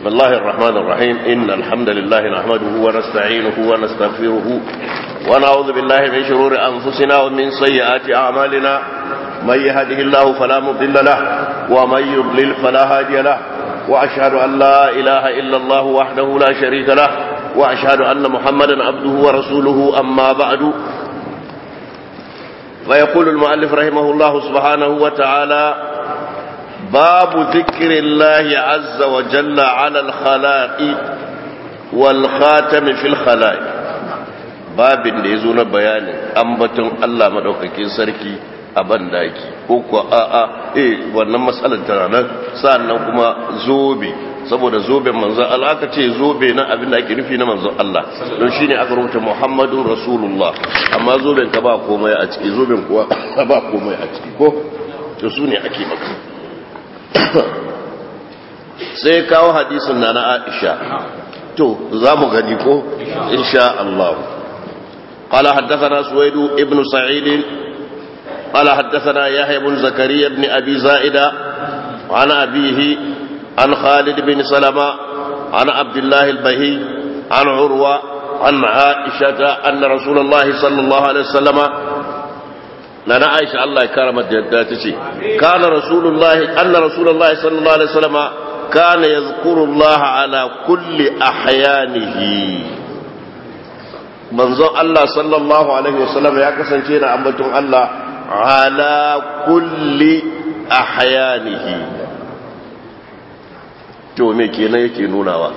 بسم الله الرحمن الرحيم إن الحمد لله نحمده ونستعينه ونستغفره ونعوذ بالله من شرور أنفسنا ومن سيئات أعمالنا من يهده الله فلا مضل له ومن يضلل فلا هادي له وأشهد أن لا إله إلا الله وحده لا شريك له وأشهد أن محمدا عبده ورسوله أما بعد فيقول المؤلف رحمه الله سبحانه وتعالى باب ذكر الله عز وجل على الخلائق والخاتم في الخلائق babin da ya zo na bayanin ambaton Allah madaukakin sarki a bandaki ko kuwa a'a eh wannan matsalar tana nan sannan kuma zobe saboda zoben manzon Allah aka ce zobe na abin da ake nufi na manzon Allah don shine aka rubuta Muhammadun Rasulullah amma zoben ka ba komai a ciki zoben kuwa ba komai a ciki ko to su ne ake maka sai kawo hadisin na na Aisha to za mu gani ko insha Allah قال حدثنا سويد ابن سعيد قال حدثنا يحيى بن زكريا بن أبي زائدة عن أبيه عن خالد بن سلمة عن عبد الله البهي عن عروة عن عائشة أن رسول الله صلى الله عليه وسلم لنا عائشة الله كرمت جداتي كان رسول الله أن رسول الله صلى الله عليه وسلم كان يذكر الله على كل أحيانه manzon Allah sallallahu alaihi wasallam ya kasance na ambaton Allah ala kulli ahyanihi to me kenan yake nunawa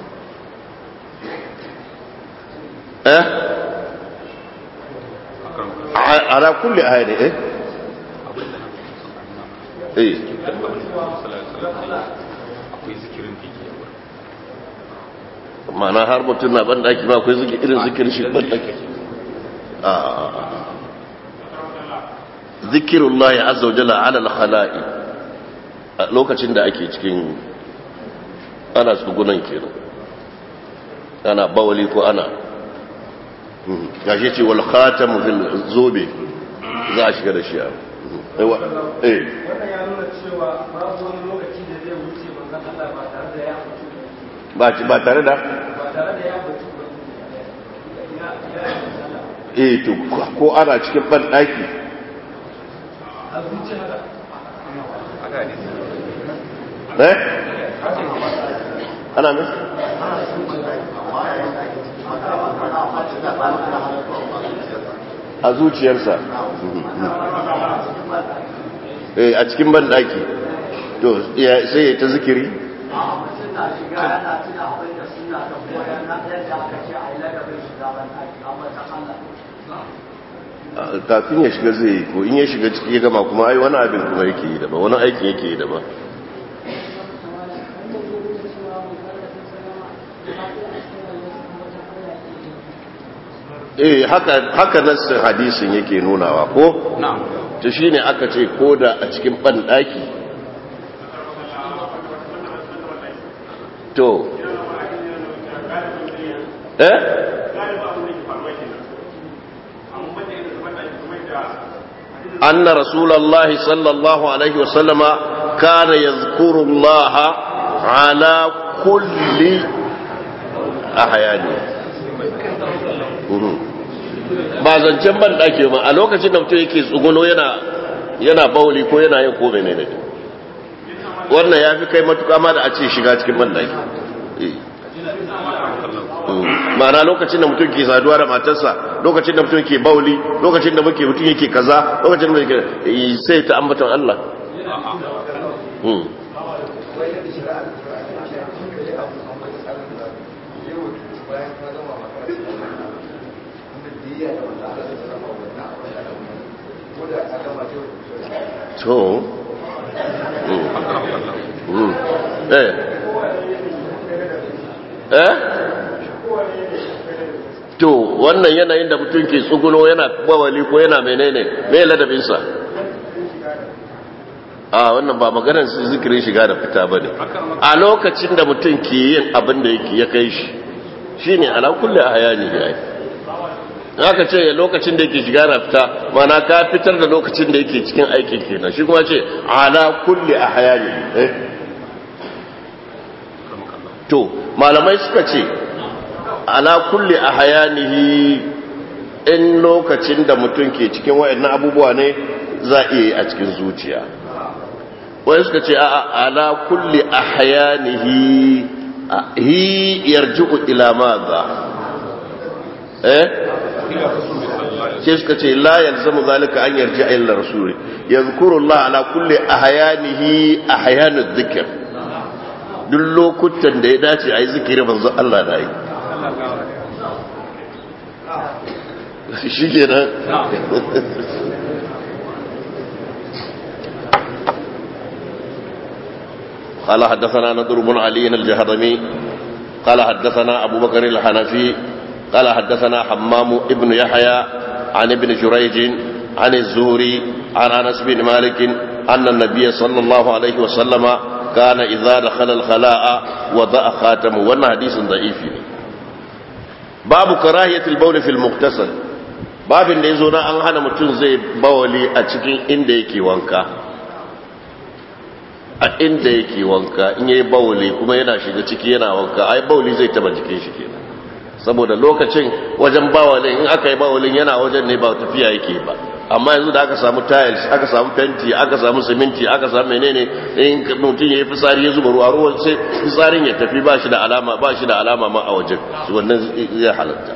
eh ala kulli ahyani eh eh mana har mutum na ban daki ba akwai irin zikirin shi ban daki zikirullahi azza wajalla ala al-khala'i a lokacin da ake cikin ana tsugunan kenan ana bawali ko ana gashi ce wal khatamu fil zobe za a shiga da shi a eh wannan ya nuna cewa babu wani lokaci da zai wuce manzon Allah ba tare da ya mutu ba tare da eh to ko ana cikin ban daki eh ana ne a zuciyarsa eh a cikin ban daki to sai ya ta zikiri kafin ya shiga zai yi ko in ya shiga ciki ya gama kuma ai wani abin kuma yake yi daban wani aikin yake yi daban eh haka haka nassin hadisin yake nunawa ko to shine aka ce koda a cikin ban daki to eh أن رسول الله صلى الله عليه وسلم كان يذكر الله على كل أحيانه ba zancen ban ɗake ba a lokacin da mutum yake tsuguno yana yana bauli ko yana yin ko menene wannan ya fi kai matuka ma da a ce shiga cikin ban ɗake ma'ana lokacin da mutum ke saduwa da matarsa lokacin da mutum ke bauli lokacin da muke mutum yake kaza lokacin da muke sai ta ambaton Allah to eh eh to wannan yanayin da mutum ke tsuguno yana bawali ko yana menene mai ladabinsa a wannan ba maganar zikirin shiga da fita ba ne a lokacin da mutum ke yin abin da ya kai shi shi ne ala kulle a hayani ya yi aka ce lokacin da yake shiga na fita mana ka fitar da lokacin da yake cikin aikin kenan shi kuma ce ala kulle a hayani eh to malamai suka ce ala kulli ahyanihi in lokacin da mutum ke cikin wayannan abubuwa ne za a iya a cikin zuciya wani suka ce a ala kulli ahyanihi hi yarji'u ila madha eh sai suka ce la yalzamu zalika an yarji'a illa rasul yadhkuru Allah ala kulli ahyanihi ahyanud dhikr duk lokutan da ya dace a yi zikiri manzo Allah na yi shi ke nan قال حدثنا نضر بن علي الجهضمي قال حدثنا أبو بكر الحنفي قال حدثنا حمام ابن يحيى عن ابن جريج عن الزهري عن أنس بن مالك أن النبي صلى الله عليه وسلم كان إذا دخل الخلاء وضع خاتمه وانا حديث ضعيف باب كراهية البول في المغتسل باب da yazo na an hana mutum zai bawali a cikin inda yake wanka a inda yake wanka in yayi bawali kuma yana shiga ciki yana wanka ai bawali zai taba jikin shi kenan saboda lokacin wajen bawalin in aka yi bawalin yana wajen ne ba tafiya yake ba amma yanzu da aka samu tiles aka samu fenti aka samu siminti aka samu menene in mutum ya yi fitsari ya zuba ruwa ruwan sai fitsarin ya tafi ba shi da alama ba shi da alama ma a wajen wannan zai halatta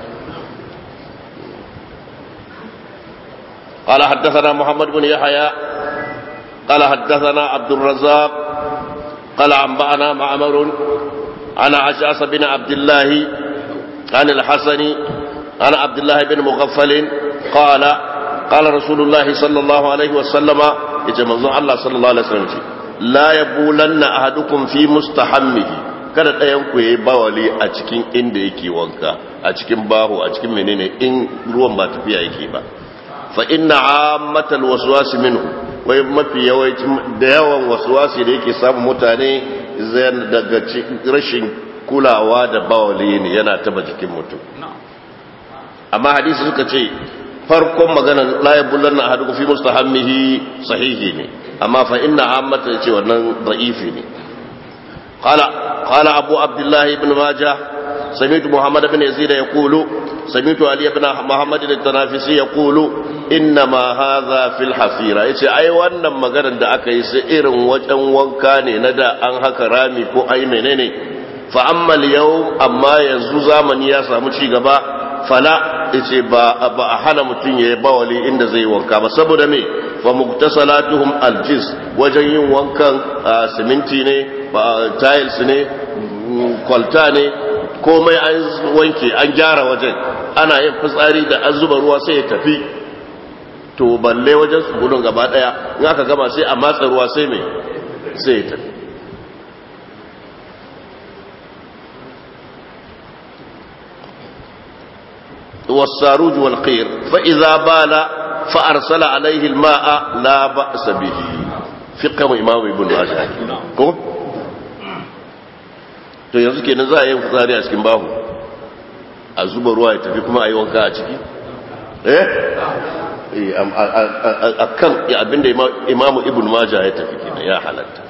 قال حدثنا محمد بن يحيى قال حدثنا عبد الرزاق قال أنبأنا معمر عن عشاص بن عبد الله عن الحسن عن عبد الله بن مغفل قال قال رسول الله صلى الله عليه وسلم يجمع الله صلى الله عليه وسلم لا يبولن أحدكم في مستحمه kada ɗayan ku yi bawali a cikin inda yake wanka a cikin baho a cikin menene in ruwan ba tafiya yake ba fa inna ammatal waswasi minhu wai mafi yawancin da yawan waswasi da yake samun mutane zai daga rashin kulawa da bawali ne yana taba jikin mutum amma hadisi suka ce farkon maganan la yabullanna ahadukum fi mustahammihi sahihi ne amma fa inna ammata yace wannan da'ifi ne qala qala abu abdullah ibn majah سمعت محمد بن يزيد يقول سمعت علي بن محمد التنافسي يقول انما هذا في الحفيره yace ai wannan maganar da aka yi sai irin wajen wanka ne na da an haka rami ko ai menene fa amma yau amma yanzu zamani ya samu ci gaba fala yace ba ba a hana mutum yayi bawali inda zai wanka ba saboda me fa muktasalatuhum aljis wajen yin wankan siminti ne tiles ne kwalta ne komai an wanke an gyara wajen ana yin fitsari da an zuba ruwa sai ya tafi to balle wajen su gudun gaba daya in aka gama sai a matsa ruwa sai mai sai ya tafi والساروج والقير فإذا بال فأرسل عليه الماء لا بأس به فقه إمام ابن ماجه ko to yanzu kenan za a yi fitsari a cikin bahu a zuba ruwa ya tafi kuma a yi wanka a ciki eh a kan abinda imamu ibn maja ya tafi kenan ya halatta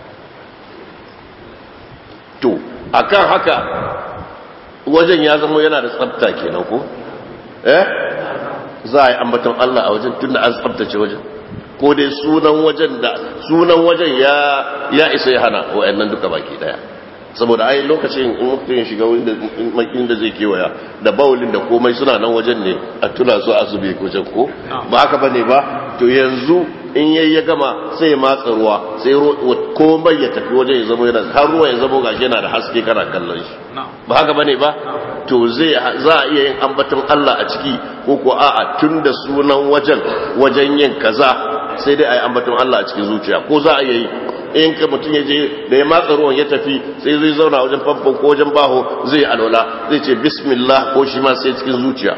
to akan haka wajen ya zama yana da tsabta kenan ko eh za a yi ambaton Allah a wajen tunda an tsabtace wajen ko dai sunan wajen da sunan wajen ya ya isa ya hana wa'annan duka baki daya saboda ai lokacin in mutum ya shiga inda zai kewaya da bawulin da komai suna nan wajen ne a tuna su a zube wajen ko ba haka bane ba to yanzu in yayi ya gama sai ya matsa ruwa sai komai ya tafi wajen ya zama yana har ruwa ya zama gashi yana da haske kana kallon shi ba haka bane ba to zai za a iya yin ambaton Allah a ciki ko ko a'a tunda sunan wajen wajen yin kaza sai dai a yi ambaton Allah a cikin zuciya ko za a iya yi in ka mutum ya je da ya matsa ruwan ya tafi sai zai zauna wajen famfon ko wajen baho zai alwala zai ce bismillah ko shi ma sai cikin zuciya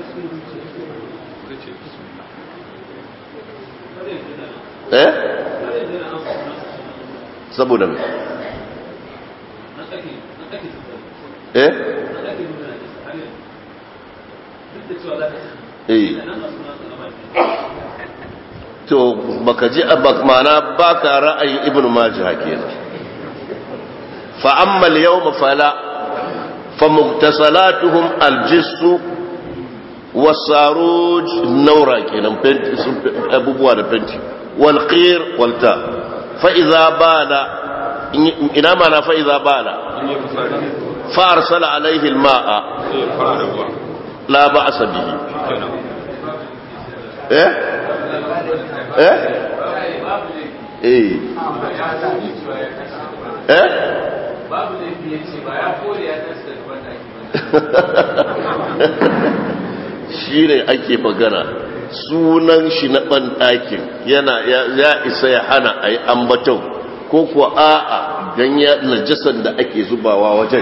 eh saboda mai eh eh to baka ji mana baka ra'ayin ibnu majah kenan فأما اليوم فلا فمغتسلاتهم الجس والساروج نورا كنا أبو بوانا بنتي والقير والتاء فإذا بال إنما أنا فإذا بال فأرسل عليه الماء لا بأس به إيه إيه إيه إيه babu da ya ce ba ya kore ya tasta da wanda shi ne ake magana sunan shi na ɓanɗakin yana ya isa ya hana a yi ambaton ko kuwa a'a don ya najasan da ake zubawa wajen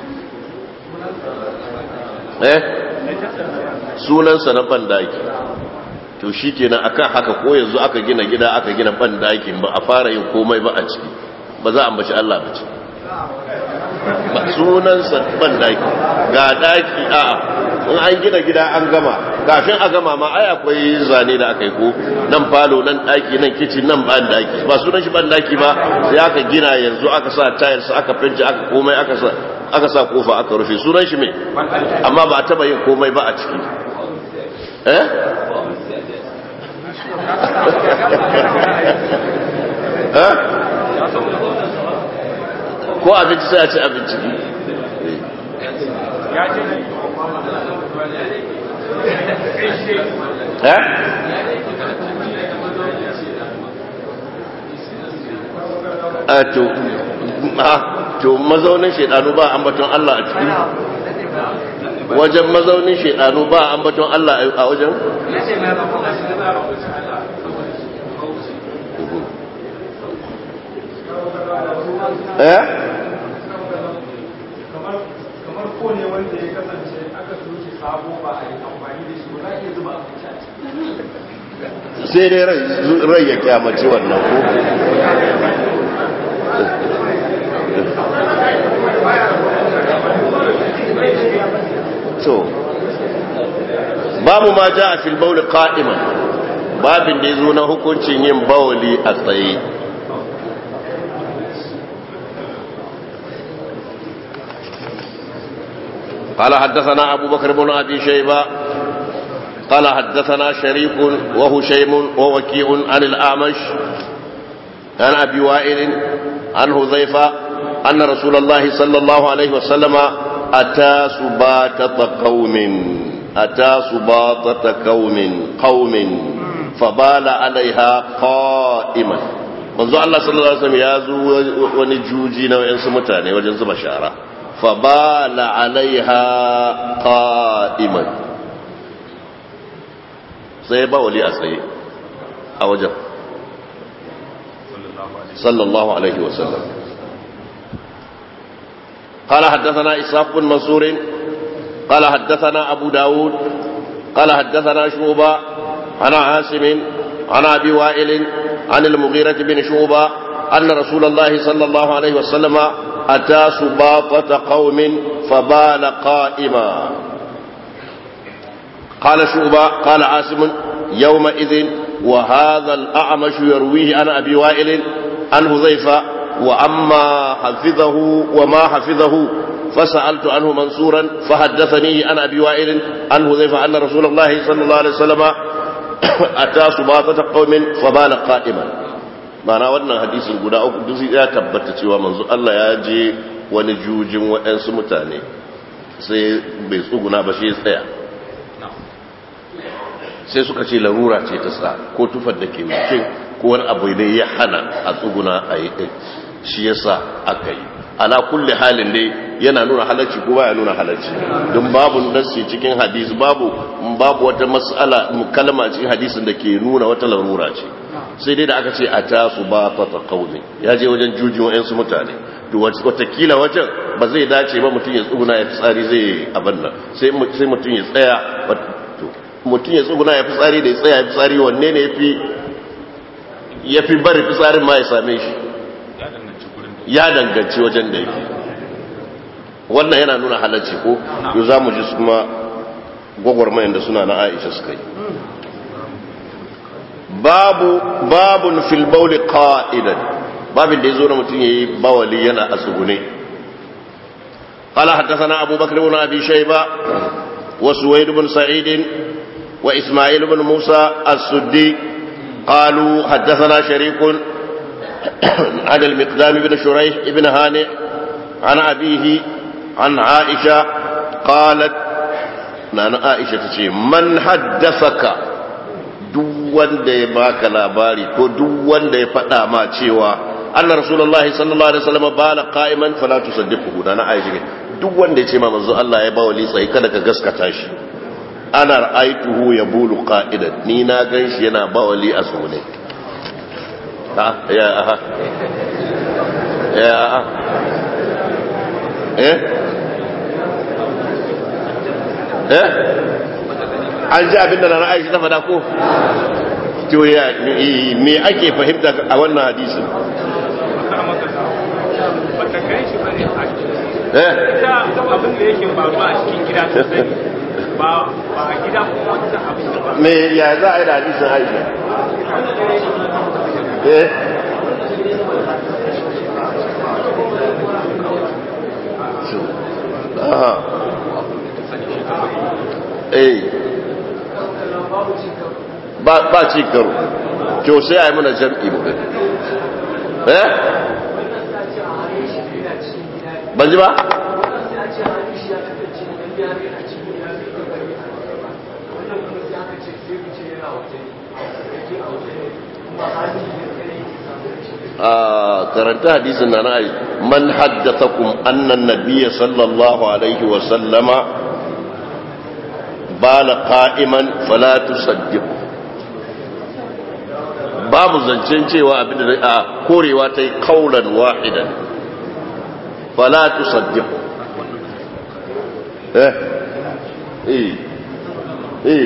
eh sunansa na ɓanɗaki to shi kenan akan haka ko yanzu aka gina gida aka gina ɓanɗakin ba a fara yin komai ba a ciki ba za a ambaci Allah ba ce ba sunansa ɓanɗaki ga ɗaki a'a in an gina gida an gama kafin a gama ma ai akwai zane da aka yi ko nan falo nan daki nan kitchen nan ban daki ba sunan shi ban daki ba sai aka gina yanzu aka sa tiles aka fenti aka komai aka sa aka sa kofa aka rufe sunan shi me amma ba a taba yin komai ba a ciki eh eh ko abinci sai a ci abinci eh a to to mazaunin shedanu ba ambaton Allah a ciki wajen mazaunin shedanu ba ambaton Allah a wajen eh kamar ko ne wanda ya kasance aka soke sabo ba a yi amfani da shi ba za a iya zuba abinci a ciki sai dai rai ya kyamaci wannan ko so babu ma ja a filbauli ka'iman babin da ya zo na hukuncin yin bawali a tsaye قال حدثنا أبو بكر بن أبي شيبة قال حدثنا شريك وهشيم ووكيع عن الأعمش عن أبي وائل عن هذيفة أن رسول الله صلى الله عليه وسلم أتى سباتة قوم أتى سباطة قوم قوم فبال عليها قائما manzo Allah sallallahu alaihi wasallam ya zo wani juji na wayansu mutane wajen zuba shara fa bala alaiha qa'iman sai ba wali a tsaye a wajen sallallahu alaihi wasallam قال حدثنا إسحاق بن منصور قال حدثنا أبو داود قال حدثنا شعبة عن عاصم عن أبي وائل عن المغيرة بن شعبة أن رسول الله صلى الله عليه وسلم أتى سباطة قوم فبال قائما قال شعبة قال عاصم يومئذ وهذا الأعمش يرويه عن أبي وائل عن هذيفة وأما حفظه وما حفظه فسألت عنه منصورا فحدثني عن أبي وائل عن هذيفة أن رسول الله صلى الله عليه وسلم أتى سباطة قوم فبال قائما معنى wannan hadisin guda uku duk ya tabbata cewa manzo Allah ya je wani jujin waɗansu mutane sai bai tsuguna ba shi ya tsaya sai suka ce larura ce ta sa ko tufar da ke wuce ko wani abu ne ya hana a tsuguna a yi ɗin shi ya sa aka yi ala kulle halin dai yana nuna halarci ko baya nuna halarci don babu nassi cikin hadisi babu babu wata mas'ala kalma cikin hadisin da ke nuna wata larura ce sai dai da aka ce a tasu ba ta kauni ya je wajen jujin wa'yansu mutane to watakila wajen ba zai dace ba mutum ya tsuguna ya tsari zai abin nan sai mutum ya tsaya mutum ya tsuguna ya fi tsari da ya tsaya ya fi tsari wanne ne ya fi bari fitsarin ma ya same shi ya danganci wajen da yake wannan yana nuna halarci ko yau za mu ji su kuma gwagwarmayan da suna na aisha suka yi babu babun filbauli ka'idan babin da ya zo na mutum ya yi bawali yana a tsugune قال حدثنا أبو بكر بن أبي شيبة وسويد بن سعيد وإسماعيل بن موسى السدي قالوا حدثنا شريك عن المقدام بن شريح بن هانئ عن أبيه عن عائشة قالت نانا عائشة تشي من حدثك duk wanda ya baka labari ko duk wanda ya faɗa ma cewa anna rasulullahi sallallahu alaihi wasallam bala qa'iman fala tusaddiquhu na aisha duk wanda ya ce ma manzo Allah ya bawa litsayi kada ka gaskata shi ana ra'aituhu yabulu qa'idan ni na ganshi yana bawali a sune ha ya aha ya aha eh eh an ji abinda na aisha ta fada ko to ya me ake fahimta a wannan hadisin bata kai shi bane a eh ita abin da yake faruwa a cikin gida ta sani ba ba a gida ko wata abin da ba me ya za a yi da hadisin aisha eh aha eh ba ba ci karo to sai a yi mana jam'i mu gani eh ban ji ba a karanta hadisin na na man haddathakum anna an-nabiyya sallallahu alaihi wa sallama bala qa'iman fala tusaddiqu babu zancen cewa abin da a korewa ta yi kaulan wahidan fala tusaddiqu eh eh eh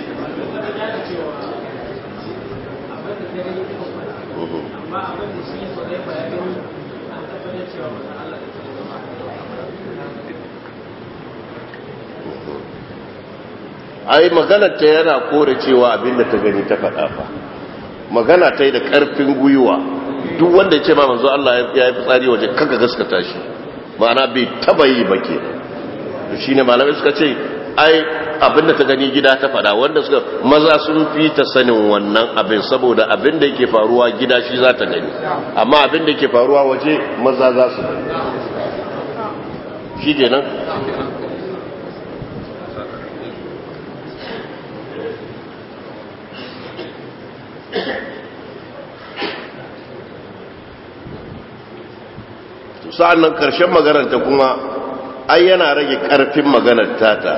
ai maganar ta yana kore cewa abinda ta gani ta faɗa fa magana ta yi da ƙarfin gwiwa duk wanda ya ce ma manzo Allah ya yi fitsari waje kanka gaskata shi ma'ana bai taba yi ba ke shi ne malamai suka ce ai abinda ta gani gida ta faɗa wanda suka maza sun fi ta sanin wannan abin saboda abin da yake faruwa gida shi za ta gani amma abin da yake faruwa waje maza za su gani shi kenan sa'an nan ƙarshen maganarta kuma ai yana rage ƙarfin maganar tata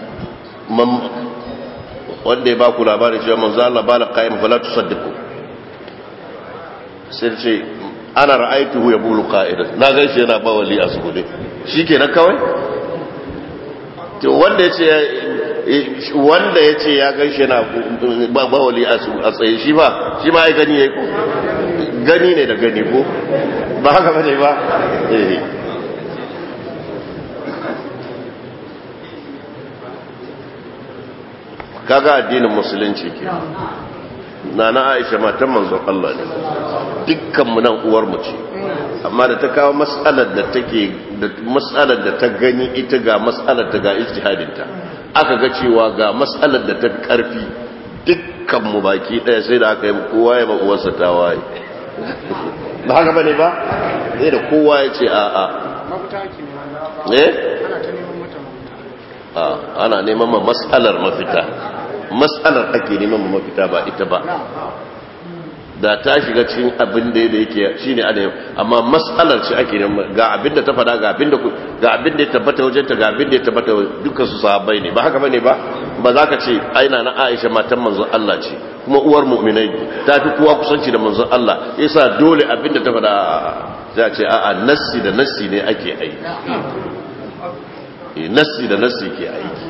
wanda ya ba ku labarin cewa manzo Allah ba la qaim fala tusaddiqu sai ce ana ra'aytuhu yabulu qa'idan na ga shi yana bawali a sugude shikenan kawai to wanda yace wanda yace ya ga shi yana bawali a tsaye shi ba shi ma ai gani yayi ko gani ne da gani ko ba haka bane ba eh kaga addinin musulunci ke na na aisha matan manzon Allah ne dukkan mu nan uwar mu ce amma da ta kawo mas'alar da take da mas'alar da ta gani ita ga mas'alar ta ga ijtihadin ta aka ga cewa ga mas'alar da ta karfi dukkan mu baki daya sai da aka yi kowa ya ba uwarsa ta waye ba haka bane ba sai da kowa ya ce a a mafita ke eh ana ta neman mata mafita a ana neman ma mas'alar mafita mas'alar ake neman ma mafita ba ita ba da ta shiga cikin abin da yake shine ana yau amma mas'alar ce ake neman ga abin da ta fada ga abin da ga abin da ya tabbata wajen ta ga abin da ya tabbata dukkan su sahabbai ne ba haka bane ba ba za ka ce aina na Aisha matan manzon Allah ce kuma uwar mu'minai ta fi kowa kusanci da manzon Allah yasa dole abin da ta fada za a ce a'a nassi da nassi ne ake aiki eh nassi da nassi ke aiki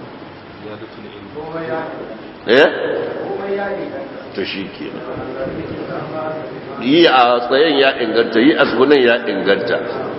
eh to shi ke yi a tsayen ya inganta yi a tsugunan ya inganta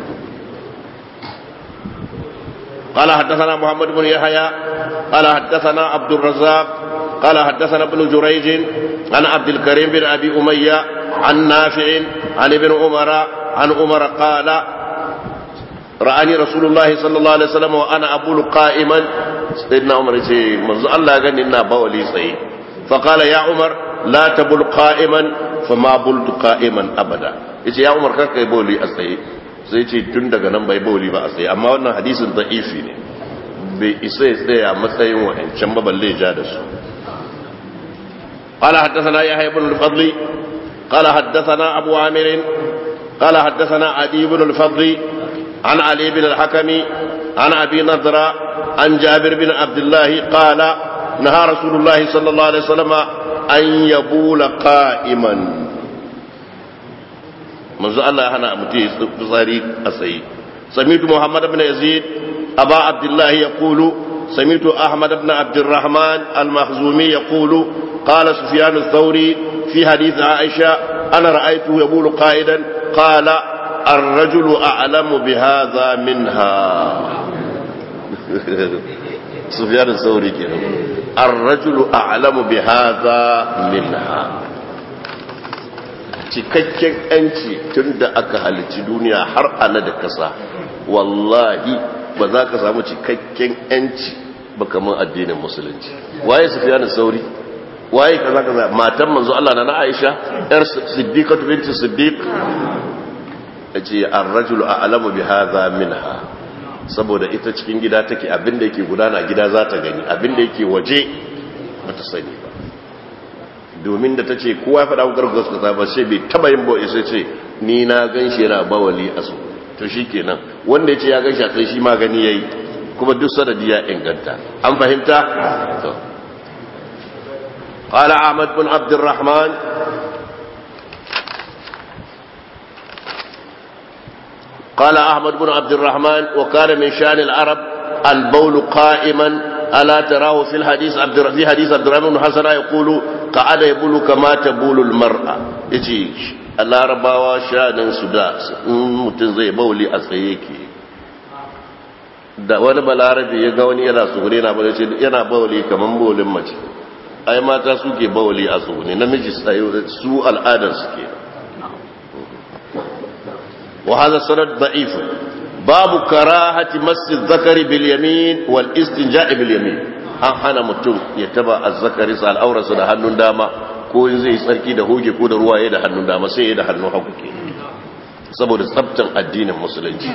قال حدثنا محمد بن يحيى قال حدثنا عبد الرزاق قال حدثنا ابن جريج عن عبد الكريم بن ابي اميه عن نافع عن ابن عمر عن عمر قال ra'ani rasulullahi sallallahu alaihi wasallam wa ana abulu qa'iman sayyidina umar yace manzo Allah ya gani ina bawali tsaye fa qala ya umar la tabul qa'iman fama bultu qa'iman abada yace ya umar kar kai bawli a tsaye sai ce tun daga nan bai bawli ba a tsaye amma wannan hadisin da'ifi ne bai isa ya tsaya matsayin wa'ancan ba balle ja da su قال حدثنا يحيى بن الفضل قال حدثنا أبو عامر قال حدثنا عدي بن الفضل عن علي بن الحكم عن أبي نضرة عن جابر بن عبد الله قال نهى رسول الله صلى الله عليه وسلم أن يبول قائما منذ الله هنا متي بصاري أسي سمعت محمد بن يزيد أبا عبد الله يقول سمعت أحمد بن عبد الرحمن المخزومي يقول قال سفيان الثوري في حديث عائشة أنا رأيته يقول قائدا قال الرجل أعلم بهذا منها سفيان الثوري كده الرجل أعلم بهذا منها cikakken yanci tun da aka halici duniya har ana da kasa wallahi ba za ka samu cikakken yanci ba kamar addinin musulunci waye sufiya da sauri waye kaza kaza matan manzo Allah na Aisha yar siddiqatu binti siddiq yace ar-rajulu a'lamu bi hadha minha saboda ita cikin gida take abinda yake gudana gida za ta gani abinda yake waje bata sani ba domin da tace kowa ya faɗa ku gargaza kaza ba sai bai taba yin boye sai ce ni na ganshi yana bawali a su to shikenan wanda yace ya ganshi a sai shi ma gani yayi kuma duk sanadi ya inganta an fahimta to قال أحمد بن عبد الرحمن قال أحمد بن عبد الرحمن وكان من شان العرب البول قائما ألا تراه في الحديث عبد في حديث عبد الرحمن بن حسن يقول قعد يبول كما تبول المرأة يجي العرباwa shanin su da mutum zai bauli a tsaye ke da wani balarabe ya ga wani yana tsugure yana bauli kamar baulin mace ai mata suke bawali a tsone namiji su al'adar suke wa hadha sanad da'if babu karahati masjid zakari bil yamin wal istinja'i bil yamin an hana mutum ya taba azzakari sa al'aurarsa da hannun dama ko in zai tsarki da hoge ko da ruwa ya da hannun dama sai ya da hannun hagu ke saboda tsabtan addinin musulunci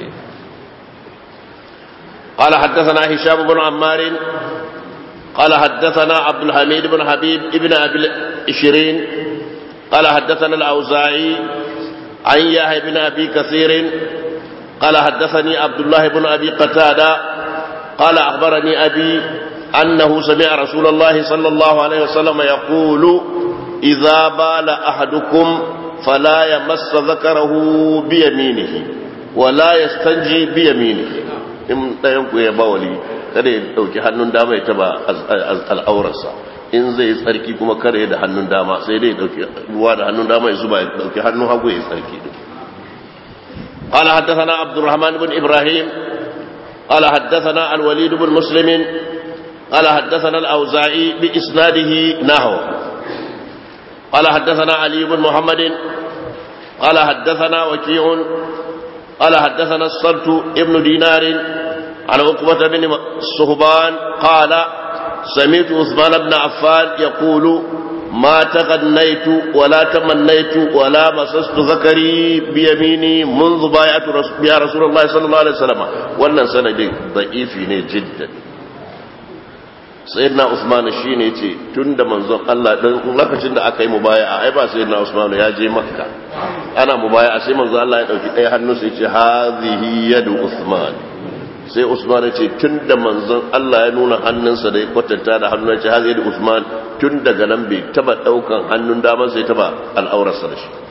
قال حدثنا هشام بن عمار قال حدثنا عبد الحميد بن حبيب ابن أبي العشرين قال حدثنا الأوزاعي عن يحيى بن أبي كثير قال حدثني عبد الله بن أبي قتادة قال أخبرني أبي أنه سمع رسول الله صلى الله عليه وسلم يقول إذا بال أحدكم فلا يمس ذكره بيمينه ولا يستنجي بيمينه in ɗayanku ya bawali kada ya ɗauki hannun dama ya taba al'aurarsa in zai tsarki kuma kada ya da hannun dama sai dai ɗauki ruwa da hannun dama ya zuba ya ɗauki hannun hagu ya tsarki قال حدثنا عبد الرحمن بن إبراهيم قال حدثنا الوليد بن مسلم قال حدثنا الأوزاعي بإسناده نحو قال حدثنا علي بن محمد قال حدثنا وكيع قال حدثنا الصلت ابن دينار عن عقبة بن صهبان قال سمعت عثمان بن عفان يقول ما تغنيت ولا تمنيت ولا مسست ذكري بيميني منذ بايعت يا رسول الله صلى الله عليه وسلم wannan sanadin da'ifi ne jiddan sayyidina Usman shine yace tunda manzon Allah dan lokacin da aka yi mubaya'a ai ba sayyidina Usman ya je Makka ana mubaya'a sai manzon Allah ya dauki ɗaya hannu sai yace hazihi yadu Usman sai Usman ya ce tunda manzon Allah ya nuna hannunsa da ya kwatanta da hannun ya ce hazihi yadu Usman tun daga nan bai taba daukan hannun daman sai taba al'aurarsa da shi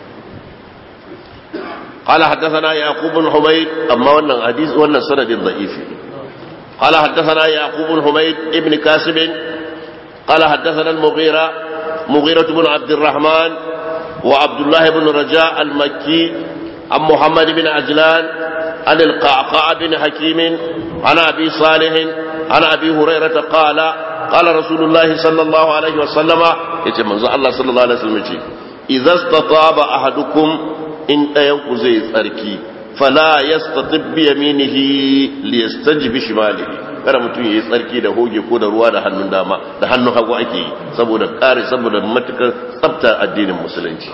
قال حدثنا يعقوب بن حميد أما وانا حديث وانا سند ضعيف قال حدثنا يعقوب بن حميد ابن كاسب قال حدثنا المغيرة مغيرة بن عبد الرحمن وعبد الله بن رجاء المكي عن محمد بن عجلان عن القعقاع بن حكيم عن أبي صالح عن أبي هريرة قال قال رسول الله صلى الله عليه وسلم يتم الله صلى الله عليه وسلم إذا استطاب أحدكم in ɗayanku zai tsarki fala yastatib bi yaminihi li yastajbi shimalihi kada mutum yayi tsarki da hoge ko da ruwa da hannun dama da hannun hagu ake yi saboda kare saboda matukar tsafta addinin musulunci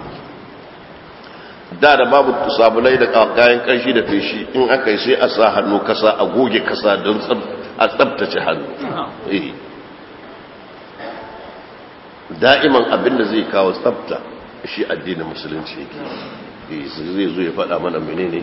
da da babu sabulai da kayan kanshi da feshi in aka yi sai a sa hannu kasa a goge kasa don a tsabtace hannu da'iman abinda zai kawo tsabta shi addinin musulunci yake zai zo ya faɗa mana menene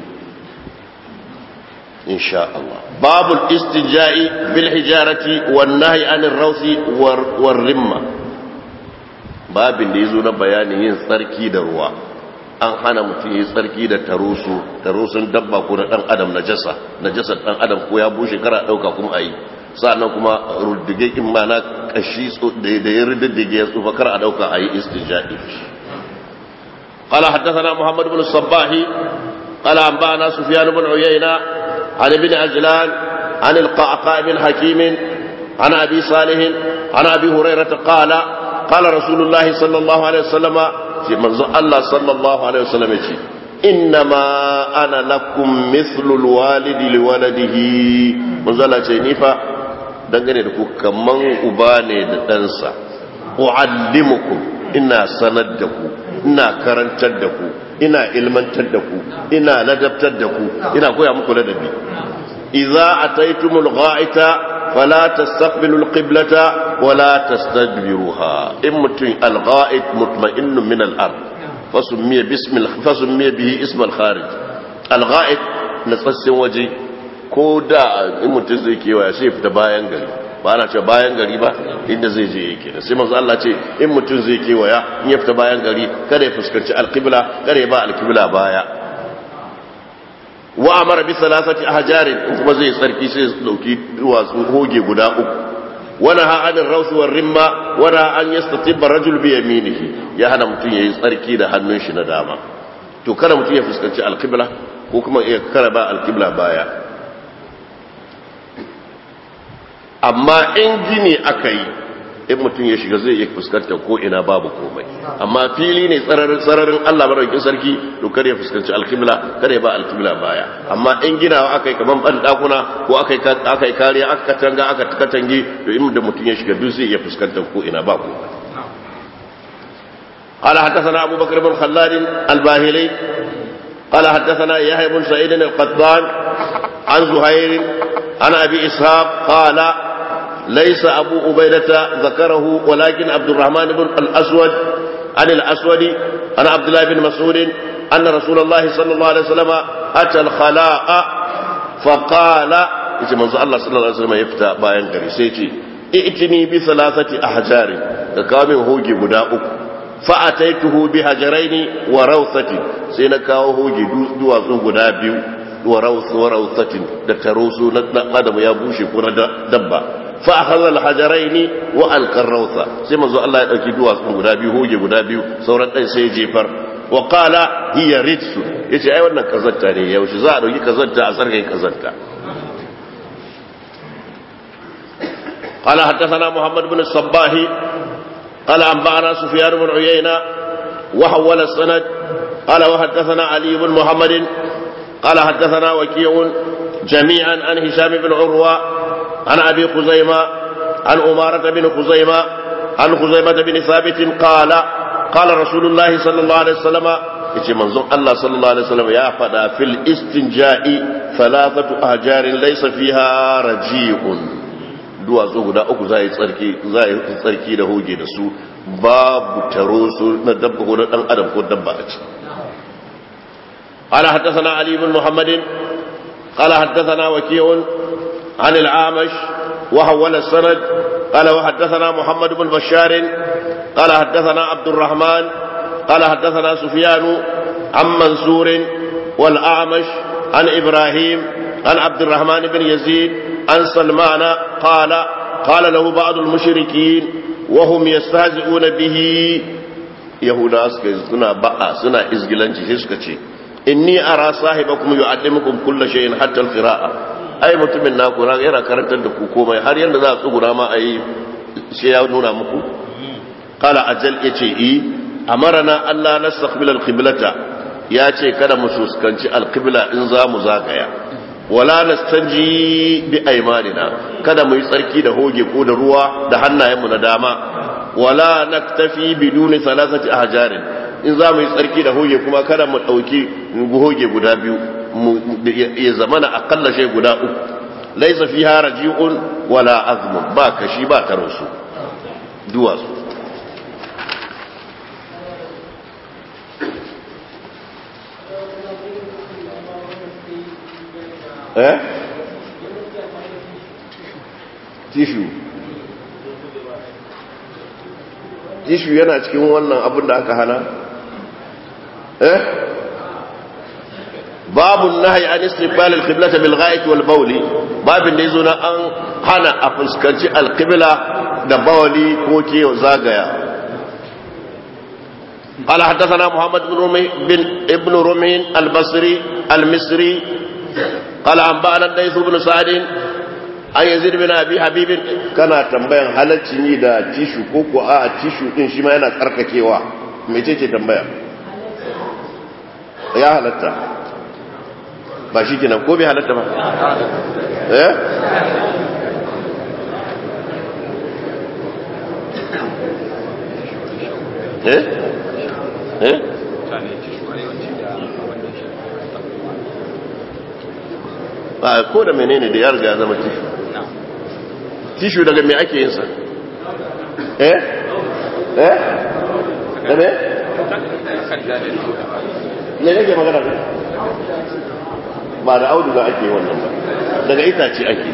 insha Allah babul istinja'i bil hijarati wan nahyi anir rawsi war rimma babin da yazo na bayanin yin tsarki da ruwa an hana mutum yi tsarki da tarusu tarusun dabba ko na dan adam najasa najasar dan adam ko ya bushe kara dauka kuma ayi sa'annan kuma ruddige in mana kashi da ya ruddige ya tsufa kar a dauka ayi istijadi قال حدثنا محمد بن الصباح قال أنبأنا سفيان بن عيينة عن ابن عجلان عن القعقاع بن حكيم عن أبي صالح عن أبي هريرة قال قال رسول الله صلى الله عليه وسلم في منظر الله صلى الله عليه وسلم يقول إنما أنا لكم مثل الوالد لولده منظر الله نيفا dangane da ku kaman uba ne da ɗansa u'allimukum ina sanar da ku ina karantar da ku ina ilmantar da ku ina ladabtar da ku ina koya muku ladabi idza ataytumul gha'ita fala tastaqbilu alqiblata wala tastadbiruha in mutun algha'it mutma'innun min al-ard fasummiya bismil fasummiya bihi ism al-kharij algha'it natsassin waje ko da in mutun zai kewaya sai fita bayan gari ba ana ce bayan gari ba inda zai je yake da sai manzo Allah ce in mutum zai kewaya in ya fita bayan gari kada ya fuskanci alqibla kada ya ba alqibla baya wa amara bi salasati ahjarin in kuma zai sarki sai ya dauki duwatsu hoge guda uku wana ha anir raus war rimma wana an yastatibba rajul bi yaminihi ya hana mutum yayi tsarki da hannun shi na dama to kada mutum ya fuskanci alqibla ko kuma ya karaba alqibla baya amma in gini aka yi in mutum ya shiga zai iya fuskantar ko ina babu komai amma fili ne tsararin Allah maraukin sarki to kar ya fuskanci alkibla kar ya ba alkibla baya amma in ginawa aka yi kaman ban dakuna ko aka yi kariya aka katanga aka katange to in da mutum ya shiga duk zai iya fuskantar ko ina babu قال حدثنا أبو بكر بن خلاد الباهلي قال حدثنا يحيى بن سعيد القطان عن زهير عن أبي إسحاق قال ليس أبو عبيدة ذكره ولكن عبد الرحمن بن الأسود عن الأسود عن عبد الله بن مسعود أن رسول الله صلى الله عليه وسلم أتى الخلاء فقال yace manzo Allah sallallahu alaihi wasallam ya fita bayan gari sai ce i'tini bi thalathati ahjarin ka kawo min hoge guda uku fa ataituhu bi hajaraini wa rawthati sai na kawo hoge duwatsu guda biyu wa rawthatin da tarosu na adam ya bushe ko na dabba fa akhadha al-hajaraini wa alqa rawtha sai manzo Allah ya dauki duwatsu guda biyu hoge guda biyu sauran ɗan sai jefar wa qala hiya rijsu yace ai wannan kazanta ne yaushe za a dauki kazanta a sarkai kazanta قال حدثنا محمد بن الصباح قال أنبأنا سفيان بن عيينة وحول السند قال وحدثنا علي بن محمد قال حدثنا وكيع جميعا عن هشام بن عروة عن أبي خزيمة عن أمارة بن خزيمة عن خزيمة بن ثابت قال قال رسول الله صلى الله عليه وسلم yace manzon Allah sallallahu alaihi wasallam ya fada fil istinja'i thalathatu ahjarin laysa fiha raji'un duwatsu guda uku za yi tsarki za yi tsarki da hoge da su babu taro su na dabba ko na dan adam ko dabba a ciki قال حدثنا علي بن محمد قال حدثنا وكيع عن العامش وحول السند قال وحدثنا محمد بن بشار قال حدثنا عبد الرحمن قال حدثنا سفيان عن منصور والأعمش عن إبراهيم عن عبد الرحمن بن يزيد عن سلمان قال قال له بعض المشركين وهم يستهزئون به يهودا سنا بقى سنا إزجلنجي سكتي inni ara sahibakum yu'allimukum kulla shay'in hatta al-qira'a ai mutumin naku na yana karantar da ku komai har yanda za a tsugura ma ayi sai ya nuna muku qala ajal yace i amarna Allah nastaqbil al-qiblata ya ce kada mu fuskanci alqibla in za mu zagaya wala nastanji bi aymanina kada mu yi tsarki da hoge ko da ruwa da hannayenmu na dama wala naktafi biduni thalathati ahjarin in za mu yi tsarki da hoge kuma kada mu dauki hoge guda biyu ya zamana akalla shay guda uku laysa fiha raji'un wala azmun ba kashi ba karansu duwatsu eh tishu tishu yana cikin wannan abin da aka hana eh babu nahyi an istiqbal al-qiblata bil gha'it wal bawli babin da yazo na an hana a fuskanci al-qibla da bawli ko ke zagaya قال حدثنا محمد بن رمي بن ابن رمي البصري المصري قال أنبأنا الليث بن سعد an yanzu bin abi habibin kana tambayan halacci ni da tishu ko ko a tishu din shi ma yana tsarkakewa mece ce tambaya ya halatta ba shi kenan ko bai halatta ba eh eh eh ba ko da menene da ya riga ya zama tishu tishu daga me ake yinsa eh eh da me ne nake magana ne ba da auduga ake wannan ba daga itace ake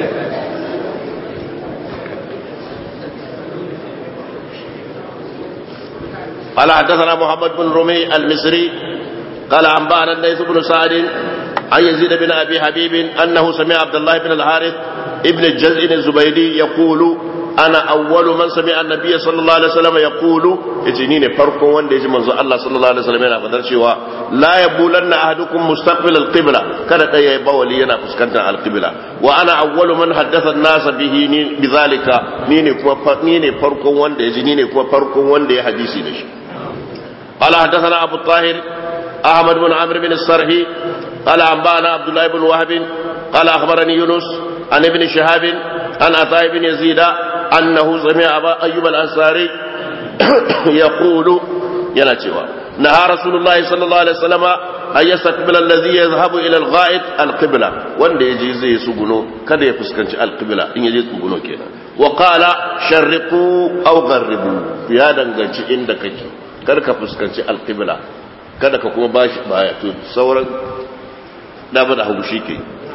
قال حدثنا محمد بن رمي المصري قال أنبأنا الليث بن سعد عن يزيد بن أبي حبيب أنه سمع عبد الله بن الحارث ابن الجزء الزبيدي يقول أنا أول من سمع النبي صلى الله عليه وسلم يقول يتنين فرق وان يجي منذ الله صلى الله عليه وسلم ينا فدر شوا لا يبولن أحدكم مستقبل القبلة كانت أي بولي ينا فسكنت القبلة وأنا أول من حدث الناس به بذلك نيني كما نيني فرق وان يجي نيني كما فرق وان يجي حديثي نشي قال حدثنا أبو الطاهر أحمد بن عمرو بن الصرحي قال أنبأنا عبد الله بن وهب قال أخبرني يونس عن ابن شهاب عن عطاء بن يزيد أنه سمع أبا أيوب الأنصاري يقول يناتيوا نهى رسول الله صلى الله عليه وسلم أن يستقبل الذي يذهب إلى الغائط القبلة وان يجي زي سجنو كذا يفسكنش القبلة إن يجي سجنو كذا وقال شرقوا أو غربوا يا دنگنش عندك كذا فسكنش القبلة kada ka kuma bashi baya to sauran dama da hagu shi ke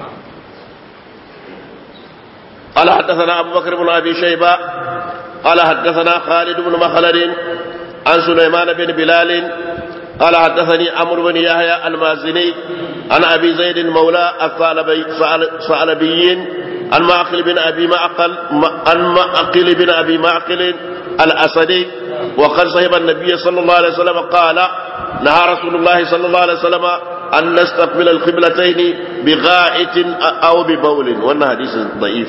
قال حدثنا أبو بكر بن أبي شيبة قال حدثنا خالد بن مخلد عن سليمان بن بلال قال حدثني عمرو بن يحيى المازني عن أبي زيد مولى الثعلبي عن معقل بن أبي معقل عن معقل بن أبي معقل الأسدي وقد صهب النبي صلى الله عليه وسلم قال نهى رسول الله صلى الله عليه وسلم أن نستقبل القبلتين بغائط أو ببول وأن حديث ضعيف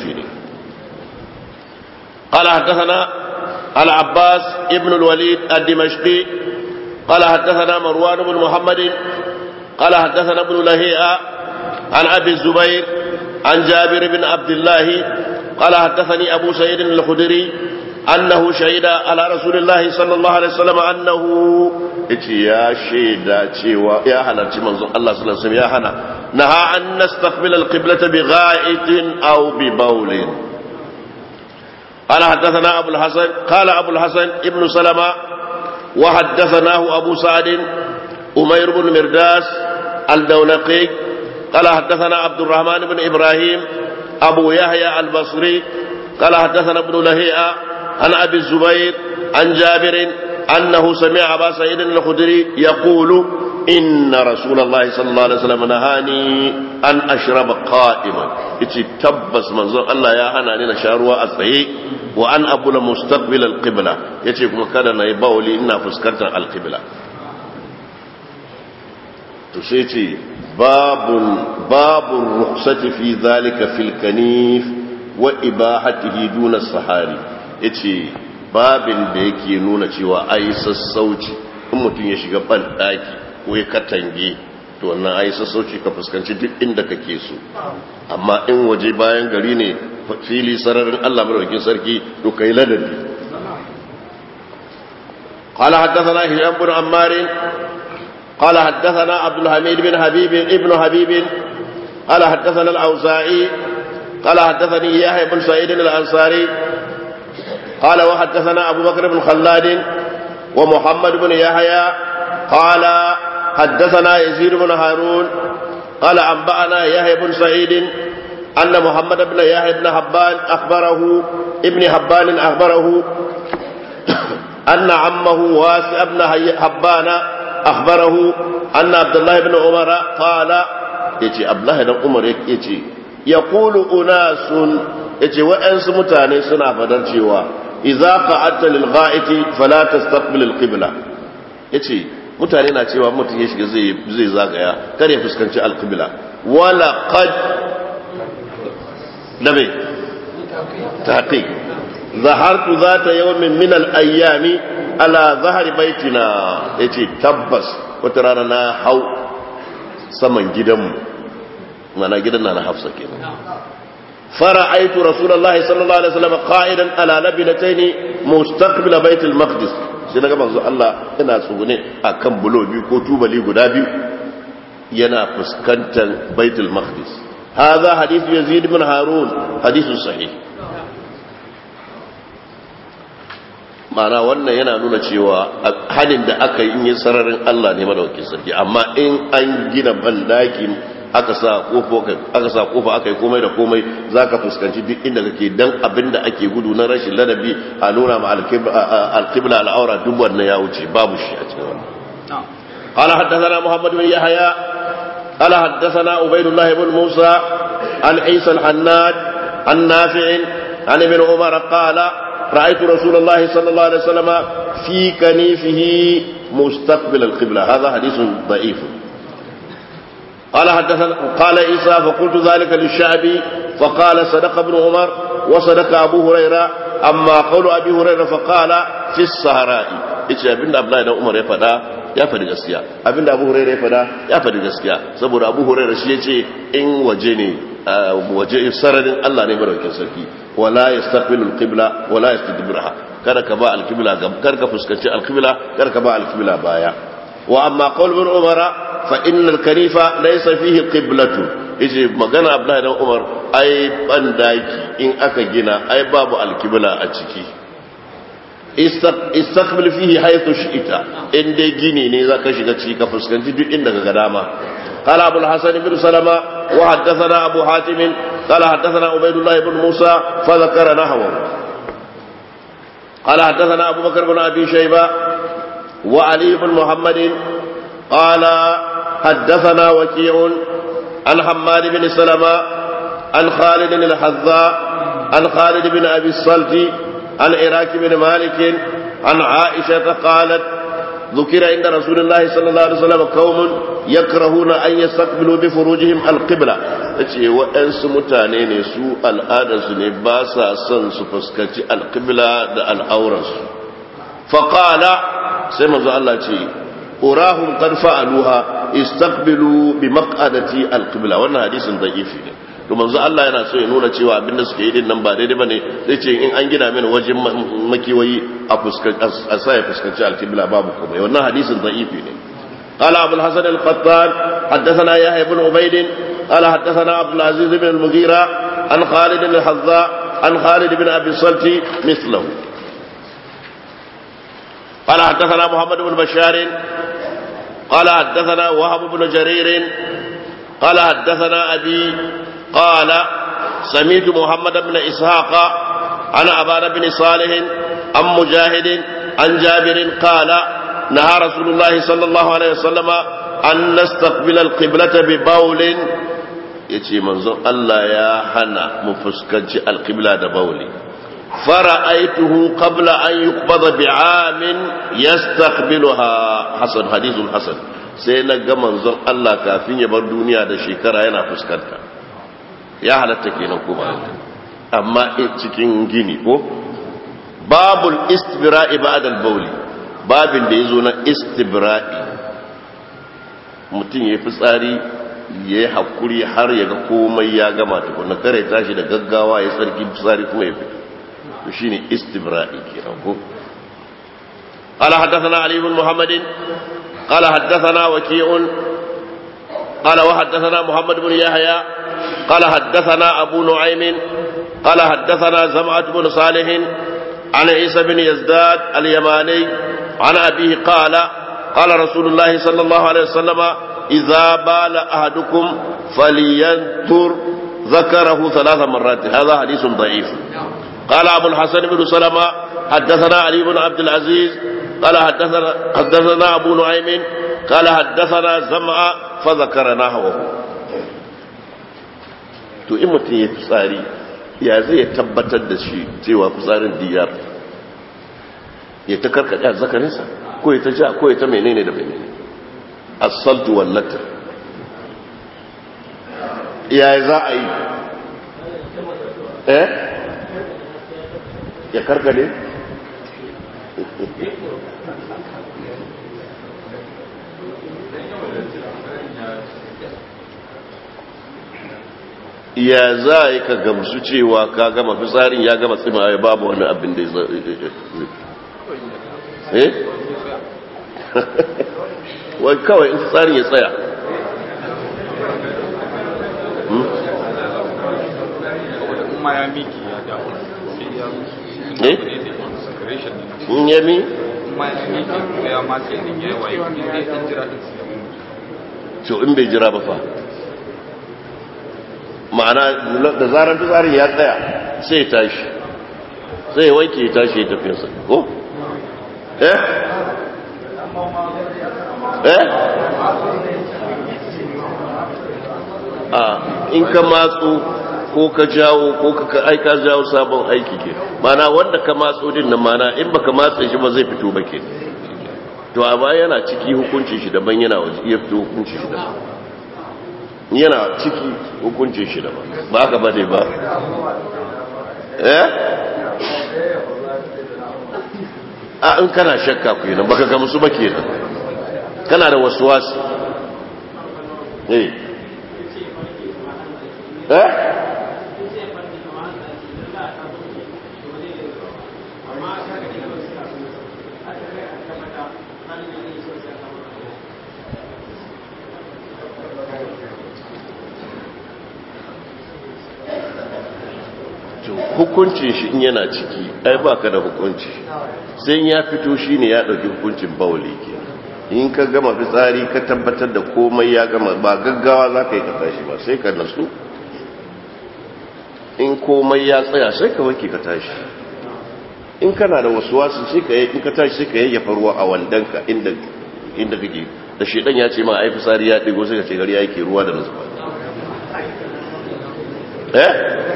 قال حدثنا العباس ابن الوليد الدمشقي قال حدثنا مروان بن محمد قال حدثنا ابن لهيئة عن أبي الزبير عن جابر بن عبد الله قال حدثني أبو سعيد الخدري أنه شهد على رسول الله صلى الله عليه وسلم أنه يا شهد يا هلا منظر الله صلى الله عليه وسلم يا هنا نهى أن نستقبل القبلة بغائط أو ببول قال حدثنا أبو الحسن قال أبو الحسن ابن سلمة وحدثناه أبو سعد أمير بن مرداس الدولقي قال حدثنا عبد الرحمن بن إبراهيم أبو يحيى البصري قال حدثنا ابن لهيئة عن أبي الزبير عن جابر أنه سمع أبا سعيد الخدري يقول إن رسول الله صلى الله عليه وسلم نهاني أن أشرب قائما إتي تبس منظر الله يا هنا لنا شاروا أصحي وأن أبول مستقبل القبلة يتي كما كان نيباولي إنا فسكرت القبلة تسيتي باب باب الرخصة في ذلك في الكنيف وإباحته دون الصحاري yace babin da yake nuna cewa ai sassauci in mutum ya shiga ban daki wai katange to wannan ai sassauci ka fuskanci duk inda kake so amma in waje bayan gari ne fili sararin Allah madaukakin sarki to kai ladabi قال حدثنا هشام بن عمار قال حدثنا عبد الحميد بن حبيب ابن حبيب قال حدثنا الأوزاعي قال حدثني يحيى بن سعيد الأنصاري قال وحدثنا أبو بكر بن خلاد ومحمد بن يحيى قال حدثنا يزيد بن هارون قال أنبأنا يحيى بن سعيد أن محمد بن يحيى بن حبان أخبره ابن حبان أخبره أن عمه واسع بن حبان أخبره أن عبد الله بن عمر قال يجي عبد الله بن عمر يجي يقول أناس يجي وأنس متاني سنة فدرشوا إذا قعدت للغائط فلا تستقبل القبلة يجي mutane na cewa mutum ya shiga zai zagaya kar ya fuskanci alkibla wala qad nabe taqiq zahartu zata yawmin min al-ayyami ala zahri baitina yace tabbas wata rana na hau saman gidanmu mana gidan na Hafsa kenan fara'aitu rasulullahi sallallahu alaihi wasallam qa'idan ala labinataini mustaqbil baitul maqdis sai naga manzo Allah yana tsugune akan bulo biyu ko tubali guda biyu yana fuskantar baitul maqdis hadha hadith yazid ibn harun hadith sahih mana wannan yana nuna cewa hadin da aka yi yin sararin Allah ne madaukakin sarki amma in an gina bandaki aka sa kofa aka sa kofa aka yi komai da komai zaka fuskanci duk inda kake dan abinda ake gudu na rashin ladabi a nuna ma alqibla al'aura duk wannan ya wuce babu shi a cikin wannan قال حدثنا محمد بن يحيى قال حدثنا عبيد الله بن موسى عن عيسى الحناد عن نافع عن ابن عمر قال رأيت رسول الله صلى الله عليه وسلم في كنيفه مستقبل القبلة هذا حديث ضعيف قال حدثنا قال عيسى فقلت ذلك للشعبي فقال صدق ابن عمر وصدق أبو هريرة أما قول أبي هريرة فقال في الصحراء إيش أبن أبلا إذا عمر يفدا ya faɗi gaskiya abinda abu huraira ya faɗa ya faɗi gaskiya saboda abu huraira shi ya ce in waje ne waje sararin Allah ne maraukin sarki wala yastaqbilu alqibla wala yastadbirha kada ka ba alqibla gab kar ka fuskanci alqibla kar ka ba alqibla baya wa amma qaul bin umara fa inna alkanifa laysa fihi qiblatu yace magana abdullahi dan umar ai bandaki in aka gina ai babu alqibla a ciki istaqbil fihi haythu shi'ta in dai gini ne zaka shiga ciki ka fuskanci duk inda ka ga dama قال أبو الحسن بن سلمة وحدثنا أبو حاتم قال حدثنا عبيد الله بن موسى فذكر نحوه قال حدثنا أبو بكر بن أبي شيبة وعلي بن محمد قال حدثنا وكيع عن حماد بن سلمة عن خالد الحذاء عن خالد بن أبي الصلت عن عراك بن مالك عن عائشة قالت ذكر عند رسول الله صلى الله عليه وسلم قوم يكرهون أن يستقبلوا بفروجهم القبلة ce waɗansu mutane ne su al'adarsu ne ba sa son su fuskaci alƙibla da al'auransu faƙala sai mazu Allah ce urahun ƙarfa aluha istaqbilu bi maq'adati alƙibla wannan hadisin da'ifi ne to manzo Allah yana so ya nuna cewa abinda suke yi din nan ba daidai bane zai ce in an gina mini wajen makiwayi a fuskanci a sa ya fuskanci alkibla babu komai wannan hadisin da'ifi ne قال أبو الحسن القطان حدثنا يحيى بن عبيد قال حدثنا عبد العزيز بن المغيرة عن خالد الحذاء عن خالد بن أبي الصلت مثله قال حدثنا محمد بن بشار قال حدثنا وهب بن جرير قال حدثنا أبي قال سميت محمد بن إسحاق عن أبان بن صالح عن مجاهد عن جابر قال نهى رسول الله صلى الله عليه وسلم أن نستقبل القبلة ببول yace manzon Allah ya hana mu fuskanci alqibla da bauli fara'aituhu qabla an yuqbada bi'amin yastaqbiluha hasan hadithun hasan sai na ga manzon Allah kafin ya bar duniya da shekara yana fuskanta ya halatta kenan ko ba amma cikin gini ko babul istibra'i ba'da al-bawli babin da yazo na istibra'i mutum ya fi tsari ya yi haƙuri har ya ga komai ya gama tukuna kare tashi da gaggawa ya tsarki tsari kuma ya fito to shi ne istibra'i kenan ko قال حدثنا علي بن محمد قال حدثنا وكيع قال وحدثنا محمد بن يحيى قال حدثنا أبو نعيم قال حدثنا زمعة بن صالح عن عيسى بن يزداد اليماني عن أبيه قال قال رسول الله صلى الله عليه وسلم إذا بال أحدكم فلينتر ذكره ثلاث مرات هذا حديث ضعيف قال أبو الحسن بن سلمة حدثنا علي بن عبد العزيز قال حدثنا, حدثنا أبو نعيم قال حدثنا زمع فذكر نحوه to in mutum ya fitsari ya zai tabbatar da shi cewa fitsarin diyar ya ta karkaɗe a zakarinsa ko ya ta ja ko ya ta menene da menene asaltu wallata ya za a yi eh ya karkade ya za a yi ka gamsu cewa ka gama fitsarin ya gama tsima ya babu wani abin da ya eh wai kawai in tsarin ya tsaya kuma ya miki ya dawo sai ya eh in yami kuma ya miki ya ma sai din ya waye in dai an jira din sai ya mutu to in bai jira ba fa ma'ana da zarar tsarin ya tsaya sai ya tashi sai ya wanke ya tashi ya tafiyarsa ko eh eh a in ka matsu ko ka jawo ko ka aika jawo sabon aiki ke mana wanda ka matso din nan mana in baka matsa shi ba zai fito ba ke to amma yana ciki hukuncin shi daban yana waje iya fito hukuncin shi daban yana ciki hukuncin shi daban ba haka bane ba eh a in kana shakka ku yana baka gamsu ba kenan kana da wasu wasu eh eh hukuncin shi in yana ciki ai ba ka da hukunci sai ya fito shi ne ya ɗauki hukuncin bauli ke in ka gama fitsari ka tabbatar da komai ya gama ba gaggawa za ka yi ka tashi ba sai ka nasu in komai ya tsaya sai ka wanke ka tashi in kana da wasu wasu sai ka in ka tashi sai ka yayyafa ruwa a wandanka inda inda kake da shedan ya ce ma ai fitsari ya digo sai ka ce gari yake ruwa da nasu eh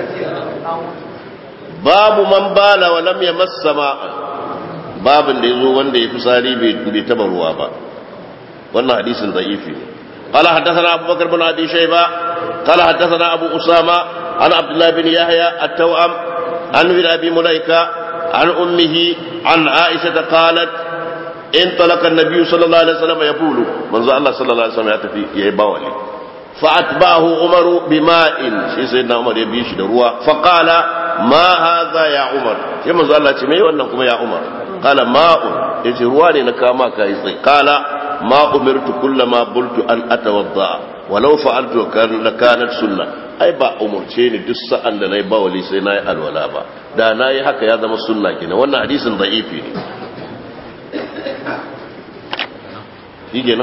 babu man bala wa lam yamassa ma'a babin da yazo wanda ya fitsari bai taba ruwa ba wannan hadisin da'ifi ne قال حدثنا أبو بكر بن أبي شيبة قال حدثنا أبو أسامة عن عبد الله بن يحيى التوأم عن ابن أبي مليكة عن أمه عن عائشة قالت انطلق النبي صلى الله عليه وسلم يقول من الله صلى الله عليه وسلم يتفي يباولي فأتبعه عمر بماء شي سيدنا عمر يبيش دروا فقال ما هذا يا عمر شي من الله ce mai wannan kuma ya Umar qala ma'un yace ruwa ne na kama kai sai qala ma umirtu kullama bultu an atawadda walau fa'altu kan lakanat sunna ai ba umurce ni duk sa'an da nayi bawali sai nayi alwala ba da nayi haka ya zama sunna kenan wannan hadisin da'ifi ne shi kenan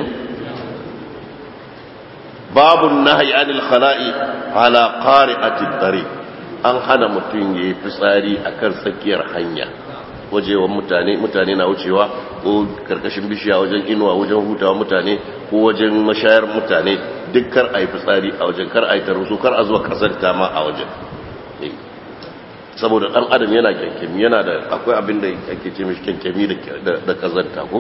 babu nahyi anil khala'i ala qari'ati tariq an hana mutum yayi fitsari akan tsakiyar hanya wajewan mutane mutane na wucewa ko karkashin bishiya wajen inuwa wajen hutawa mutane ko wajen mashayar mutane duk kar a yi fitsari a wajen kar a yi tarusu kar a zuwa kasanta ma a wajen saboda dan adam yana kyankyami yana da akwai abin da ake ce mishi kyankyami da kazanta ko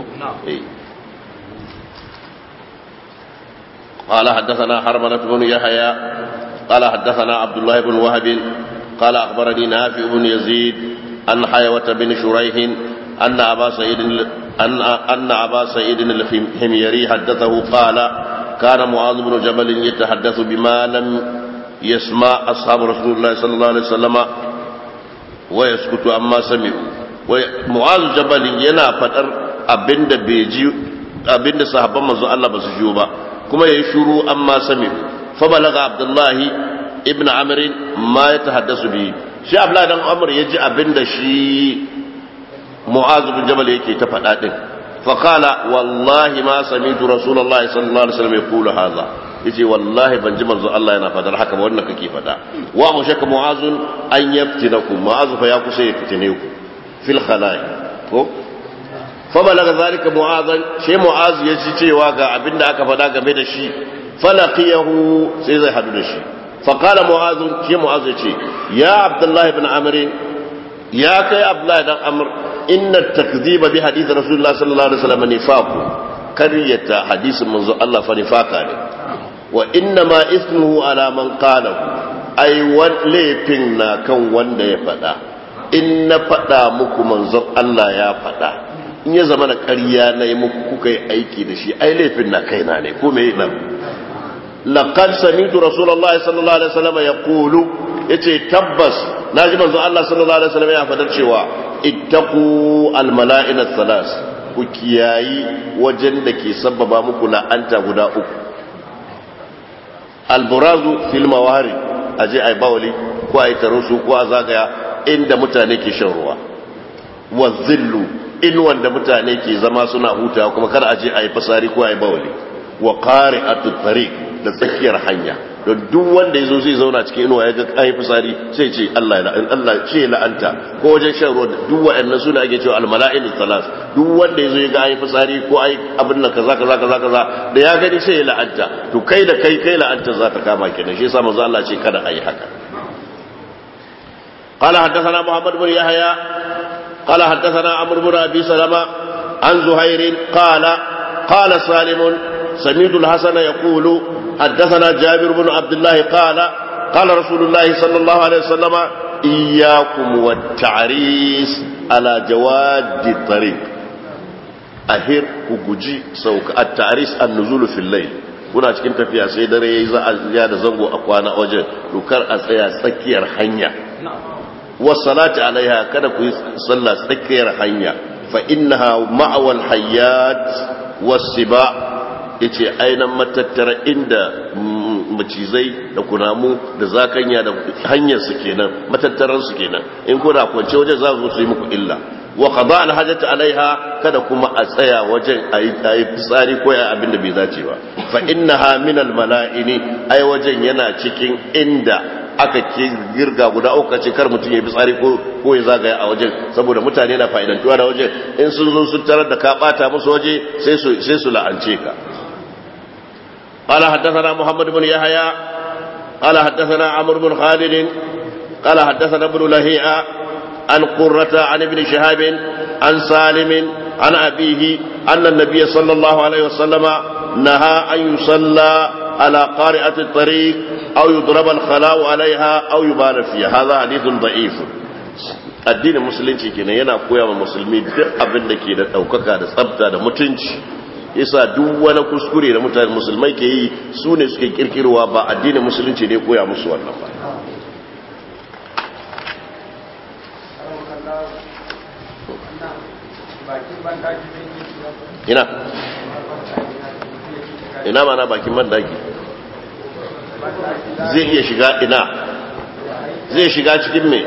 قال حدثنا حرملة بن يحيى قال حدثنا عبد الله بن وهب قال أخبرني نافع بن يزيد أن حيوة بن شريح أن أبا سعيد أن أن أبا سعيد الحميري حدثه قال كان معاذ بن جبل يتحدث بما لم يسمع أصحاب رسول الله صلى الله عليه وسلم ويسكت عما سمعوا معاذ جبل ينا فتر abinda bai ji abinda sahabban manzo Allah ba su jiyo ba kuma yayi shuru amma sami fa balaga abdullahi ibn amr ma yatahaddasu bi shi abdullahi dan amr yaji abinda shi mu'az bin jabal yake ta faɗa din fa qala wallahi ma sami'tu rasulullahi sallallahu alaihi wasallam yaqulu hadha yace wallahi ban ji manzo Allah yana fadar haka ba wannan kake fada wa mu shaka mu'azun an yaftinakum mu'azu fa ya kusa ya fitine ku fil khala'i ko fa balaga zalika mu'azan shi mu'azu ya ci cewa ga abinda aka fada game da shi falaqiyahu sai zai hadu da shi fa qala mu'azu shi mu'azu ce ya abdullahi ibn amr ya kai abdullahi dan amr inna takdhiba bi hadith rasulullah sallallahu alaihi wasallam nifaqu karyata hadisin manzo Allah fa nifaka ne wa inna ma ismuhu ala man qalahu ai laifin na kan wanda ya faɗa in na faɗa muku manzon Allah ya faɗa in ya zama na ƙarya na yi muku kuka yi aiki da shi ai laifin na kaina ne ko me nan laqad sami'tu rasulullahi sallallahu alaihi wasallam yaqulu yace tabbas naji manzon Allah sallallahu alaihi wasallam ya faɗar cewa ittaqu almala'ina thalas ku kiyayi wajen da ke sabbaba muku la'anta guda uku alburazu fil mawari aje ai bawali ko ai tarusu ko a zagaya inda mutane ke shan ruwa wa zillu in wanda mutane ke zama suna hutawa kuma kar aje ai fasari ko ai bawali wa qari'atu tariq da tsakiyar hanya don duk wanda yazo zai zauna cikin inuwa ya ga ai fasari sai ce Allah ya Allah ce la'anta ko wajen shan ruwa duk waɗannan suna ake cewa almala'inu salas duk wanda yazo ya ga ai fasari ko ai abin nan kaza kaza kaza kaza da ya gani sai ya la'anta to kai da kai kai la'anta za ta kama kenan shi yasa manzo Allah ce kada ayi haka قال حدثنا محمد بن يحيى قال حدثنا عمرو بن ابي سلمة عن زهير قال قال سالم سمعت الحسن يقول حدثنا جابر بن عبد الله قال قال رسول الله صلى الله عليه وسلم إياكم والتعريس على جواد الطريق أهر كجي سوك التعريس النزول في الليل kuna cikin tafiya sai dare yayi za a ya da zango a kwana wajen dokar a tsaya tsakiyar hanya wasalati alaiha kada ku yi sallah tsakiyar hanya fa innaha ma'awal hayyat wasiba yace ainihin matattara inda macizai da kunamu da zakanya da hanyar su kenan matattaran su kenan in kuna kwance wajen za su yi muku illa wa qada al hajat alaiha kada kuma a tsaya wajen ayi ayi fitsari ko ayi abin da bai dace ba fa innaha min al mala'ini ai wajen yana cikin inda aka ke girga guda uku ce kar mutum ya fitsari ko ko ya zagaya a wajen saboda mutane na fa'idantuwa da wajen in sun zo sun tarar da ka bata musu waje sai su sai su la'ance ka قال حدثنا محمد بن يحيى قال حدثنا عمرو بن خالد قال حدثنا ابن لهيعة عن قرة عن ابن شهاب عن سالم عن أبيه أن النبي صلى الله عليه وسلم نهى أن يصلى على قارئة الطريق أو يضرب الخلاء عليها أو يبال فيها هذا حديث ضعيف addinin musulunci kenan yana koya wa musulmi duk abin da ke da ɗaukaka da tsabta da mutunci yasa duk wani kuskure da mutane musulmai ke yi su ne suke kirkirwa ba addinin musulunci ne koya musu wannan ba ina ina mana bakin bandaki zai iya shiga ina zai shiga cikin me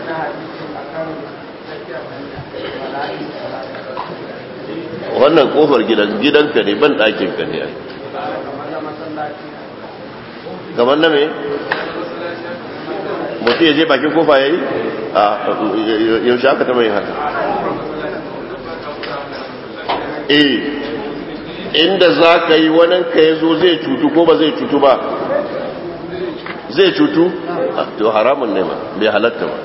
wannan kofar gidan gidanka ne ban ɗakinka ne ai gaban na me mutum ya je bakin kofa ya yi a yaushe aka taɓa yin haka eh inda za ka yi wani ka ya zo zai cutu ko ba zai cutu ba zai cutu to haramun ne ma bai halatta ba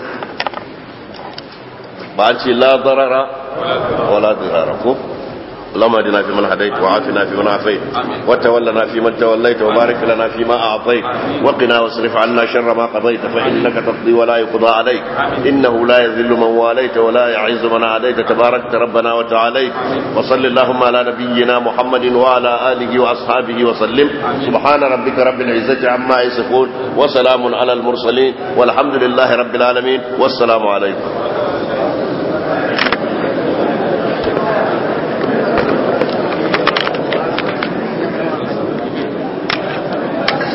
ba an ce la darara wala dirara ko اللهم اهدنا فيمن هديت وعافنا فيمن عافيت وتولنا فيمن توليت وبارك لنا فيما اعطيت وقنا واصرف عنا شر ما قضيت فانك تقضي ولا يقضى عليك انه لا يذل من واليت ولا يعز من عاديت تباركت ربنا وتعاليت وصل اللهم على نبينا محمد وعلى اله واصحابه وسلم سبحان ربك رب العزه عما يصفون وسلام على المرسلين والحمد لله رب العالمين والسلام عليكم